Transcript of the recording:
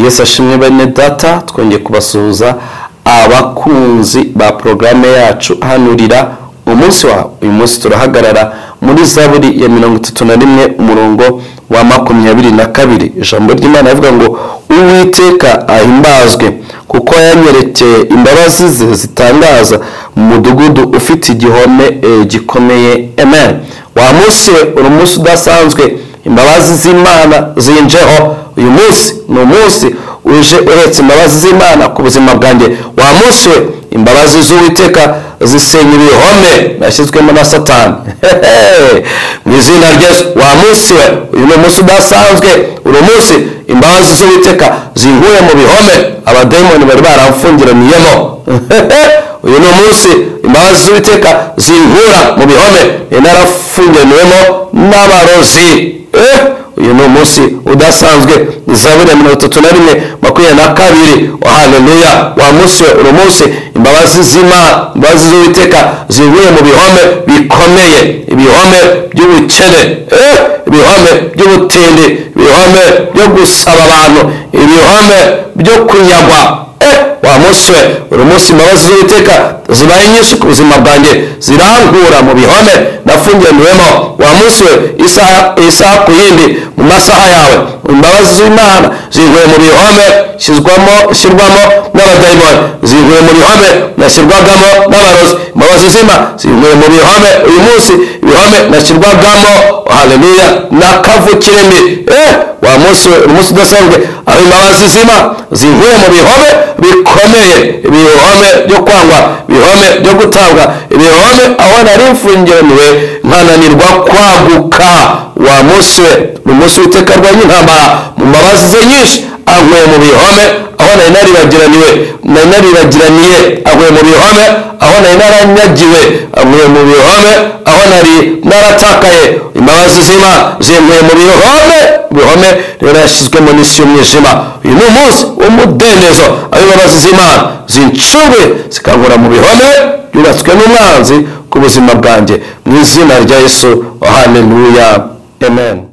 yesu ashimwe bene data twongeye kubasuhuza abakunzi ba porogaramu yacu hanurira umunsi wawe uyu munsi turahagarara muri zaburi ya mirongo itatu na rimwe umurongo wa makumyabiri na kabiri ijambo ry'imana rivuga ngo uwiteka ahimbazwe kuko yanyerekeye imbabazi ze zitangaza mu mudugudu ufite igihome gikomeye amen wa munsi we uri umunsi udasanzwe imbabazi z'imana zinjeho uyu munsi ni umunsi uje uretse imbabazi z'imana ku buzima bwanjye wa munsi we imbabazi z'uwiteka zisenya ibihome yashyizwemo na satani mu izina ryesu wa munsi we uyu ni umunsi udasanzwe uri umunsi imbabazi z'uwiteka zinkuye mu bihome abadayimoni bari baramfungiraniyemo uyu ni umunsi imbabazi z'uwiteka zinkura mu bihome inarafungiraniwemo n'abarozi uyu ni umunsi udasanzwe izaburi ya mirongo itatu na rimwe makumyabiri na kabiri haleluya wa munsi uri umunsi imbabazi z'imana imbabazi z'uwiteka zivuye mu bihome bikomeye ibihome by'ubukene ibihome by'ubutindi ibihome byo gusaba abantu ibihome byo kunyagwa wa munsi we uri munsi imbabazi z'uwiteka zibaye nyinshi ku buzima bwanjye zirankura mu bihome nafungiraniwemo wa munsi we isaha ku yindi mu masaha yawe imbabazi z'imana zivuye mu bihome shyirwamo n'abadayimoni zivuye mu bihome nashyirwagamo n'abarozi imbabazi z'ima zivuye mu bihome uyu munsi ibihome nashyirwagamo haleluya n'akavukirindi eh wa munsi we umunsi udasanzwe aho imbabazi z'ima zivuye mu bihome bikomeye ibihome byo kwangwa ibihome byo gutanga ibihome aho nari mfungiraniwe nkananirwa kwaguka wa munsi we ni umunsi w'iteka rwany'intambara mu mbabazi ze nyinshi ankuye mu bihome aho nari naribagiraniwe nari naribagiraniye ankuye mu bihome aho nari naranyagiwe ankuye mu bihome aho nari naratakaye imbabazi z'ima zinkuye mu bihome ibihome rero yashyizwemo n'isi y'umwijima uyu ni umunsi w'umudendezo aho imbabazi z'imana zincunguye zikangura mu bihome byubatswe n'umwanzi ku buzima bwanjye mu izina rya yesu haleluya amen